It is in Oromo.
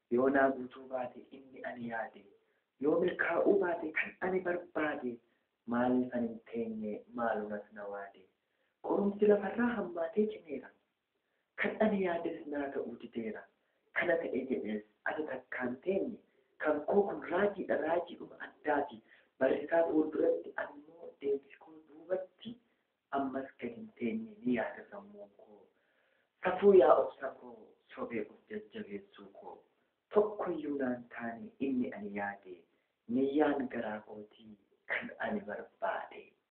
yoo naa guutuu baate inni ani yaade yoo milkaa'uu baate kan ani barbaade maaliif ani hin teenye maalumas na waade qorumsi lafarraa hammaatee cimeera kan ani yaades naa ta'uu dideera kana ta'e jedhees ani takkaan teenye kan koo kun raajiidha raajiidhuma addaati barrisaa fuulduratti ammoo deebiskoo duubatti ammas gad hin teenye ni yaada sammuun koo safuu yaa obsa koo sobee of jajjabeessuu koo tokkoyyuu naan taane inni ani yaade niyyaan garaa kootii kan ani barbaade